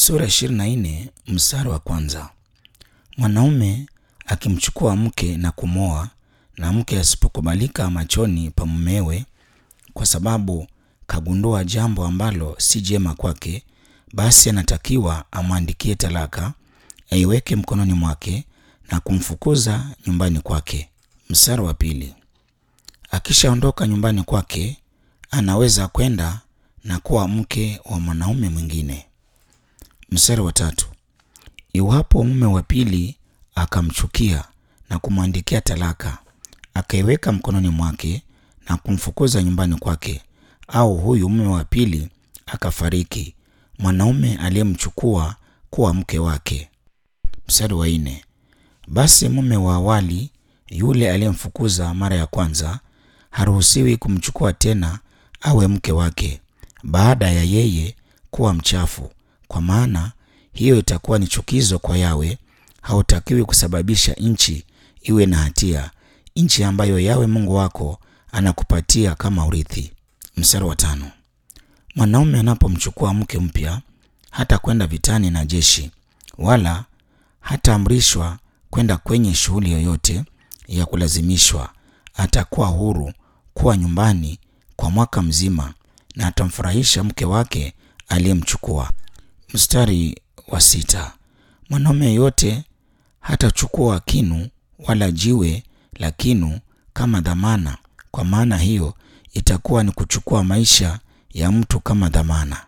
Sura 24 mstari wa kwanza. Mwanaume akimchukua mke na kumwoa, na mke asipokubalika machoni pa mumewe, kwa sababu kagundua jambo ambalo si jema kwake, basi anatakiwa amwandikie talaka, aiweke mkononi mwake na kumfukuza nyumbani kwake. Mstari wa pili. Akishaondoka nyumbani kwake, anaweza kwenda na kuwa mke wa mwanaume mwingine. Mstari wa tatu. Iwapo mume wa pili akamchukia na kumwandikia talaka, akaiweka mkononi mwake na kumfukuza nyumbani kwake, au huyu mume wa pili akafariki, mwanaume aliyemchukua kuwa mke wake. Mstari wa nne. Basi mume wa awali yule aliyemfukuza mara ya kwanza haruhusiwi kumchukua tena awe mke wake baada ya yeye kuwa mchafu, kwa maana hiyo itakuwa ni chukizo kwa Yawe. Hautakiwi kusababisha nchi iwe na hatia, nchi ambayo Yawe Mungu wako anakupatia kama urithi. Mstari wa tano. Mwanaume anapomchukua mke mpya hata kwenda vitani na jeshi, wala hataamrishwa kwenda kwenye shughuli yoyote ya kulazimishwa. Atakuwa huru kuwa nyumbani kwa mwaka mzima na atamfurahisha mke wake aliyemchukua. Mstari wa sita. Mwanaume yeyote hatachukua kinu wala jiwe la kinu kama dhamana, kwa maana hiyo itakuwa ni kuchukua maisha ya mtu kama dhamana.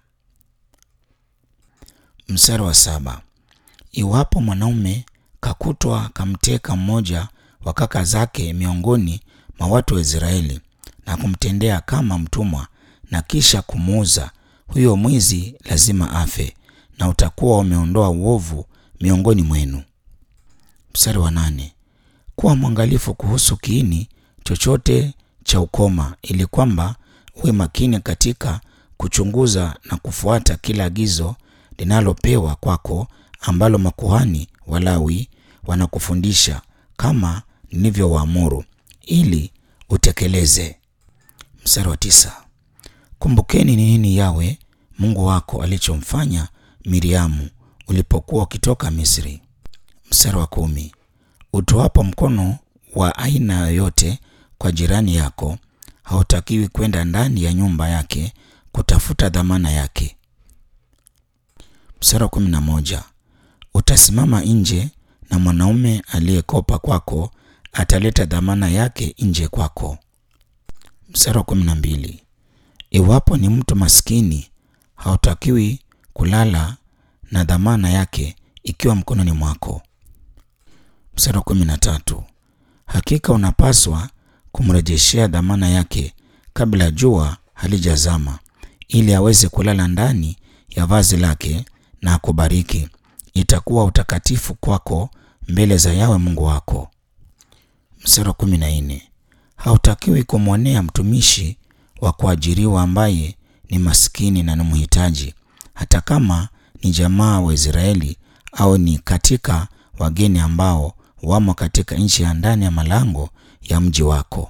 Mstari wa saba. Iwapo mwanaume kakutwa kamteka mmoja wa kaka zake miongoni mwa watu wa Israeli na kumtendea kama mtumwa na kisha kumuuza, huyo mwizi lazima afe, na utakuwa umeondoa uovu miongoni mwenu. Mstari wa nane. Kuwa mwangalifu kuhusu kiini chochote cha ukoma, ili kwamba uwe makini katika kuchunguza na kufuata kila agizo linalopewa kwako ambalo makuhani Walawi wanakufundisha kama nilivyowaamuru, ili utekeleze. Mstari wa tisa. Kumbukeni ni nini Yawe Mungu wako alichomfanya Miriamu ulipokuwa ukitoka Misri. Mstari wa kumi. Utoapo mkono wa aina yoyote kwa jirani yako, hautakiwi kwenda ndani ya nyumba yake kutafuta dhamana yake. Mstari wa kumi na moja. Utasimama nje na mwanaume aliyekopa kwako ataleta dhamana yake nje kwako. Mstari wa kumi na mbili. Iwapo ni mtu maskini, hautakiwi kulala na dhamana yake ikiwa mkononi mwako. Mstari wa kumi na tatu. Hakika unapaswa kumrejeshea dhamana yake kabla jua halijazama, ili aweze kulala ndani ya vazi lake na akubariki. Itakuwa utakatifu kwako mbele za Yawe Mungu wako. Mstari wa kumi na nne. Hautakiwi kumwonea mtumishi wa kuajiriwa ambaye ni maskini na ni mhitaji, hata kama ni jamaa wa Israeli au ni katika wageni ambao wamo katika nchi ya ndani ya malango ya mji wako.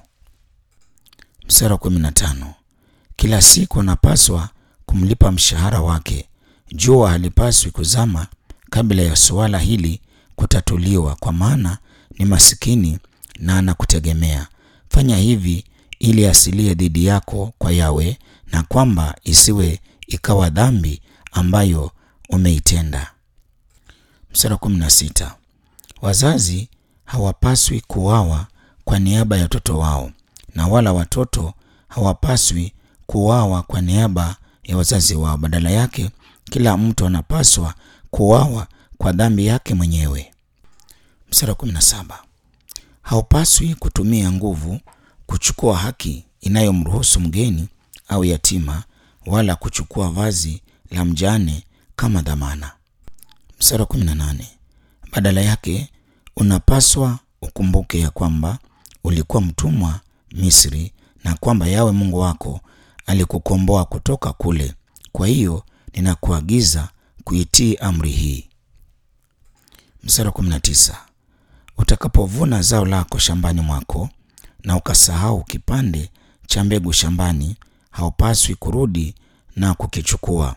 Mstari wa kumi na tano. Kila siku unapaswa kumlipa mshahara wake. Jua halipaswi kuzama kabla ya suala hili kutatuliwa, kwa maana ni masikini na anakutegemea. Fanya hivi ili asilie dhidi yako kwa Yawe, na kwamba isiwe ikawa dhambi ambayo umeitenda. Mstari wa kumi na sita. Wazazi hawapaswi kuuawa kwa niaba ya watoto wao, na wala watoto hawapaswi kuuawa kwa niaba ya wazazi wao. Badala yake, kila mtu anapaswa kuuawa kwa dhambi yake mwenyewe. Mstari wa kumi na saba. Haupaswi kutumia nguvu kuchukua haki inayomruhusu mgeni au yatima, wala kuchukua vazi la mjane kama dhamana. Mstari wa kumi na nane. Badala yake unapaswa ukumbuke ya kwamba ulikuwa mtumwa Misri, na kwamba Yawe Mungu wako alikukomboa kutoka kule. Kwa hiyo ninakuagiza kuitii amri hii. Mstari wa kumi na tisa. Utakapovuna zao lako shambani mwako na ukasahau kipande cha mbegu shambani, haupaswi kurudi na kukichukua.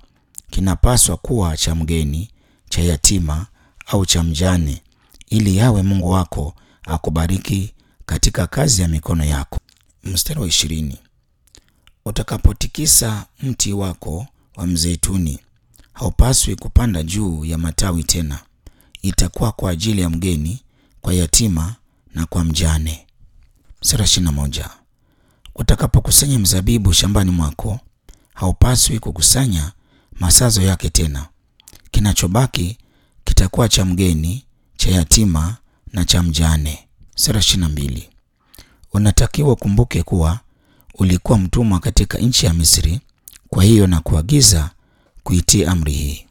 kinapaswa kuwa cha mgeni, cha yatima au cha mjane, ili yawe Mungu wako akubariki katika kazi ya mikono yako. Mstari wa ishirini. Utakapotikisa mti wako wa mzeituni, haupaswi kupanda juu ya matawi tena. Itakuwa kwa ajili ya mgeni, kwa yatima na kwa mjane. Mstari wa ishirini na moja. Utakapokusanya mzabibu shambani mwako, haupaswi kukusanya masazo yake tena. Kinachobaki kitakuwa cha mgeni, cha yatima na cha mjane. Mstari wa ishirini na mbili. Unatakiwa ukumbuke kuwa ulikuwa mtumwa katika nchi ya Misri. Kwa hiyo na kuagiza kuitii amri hii.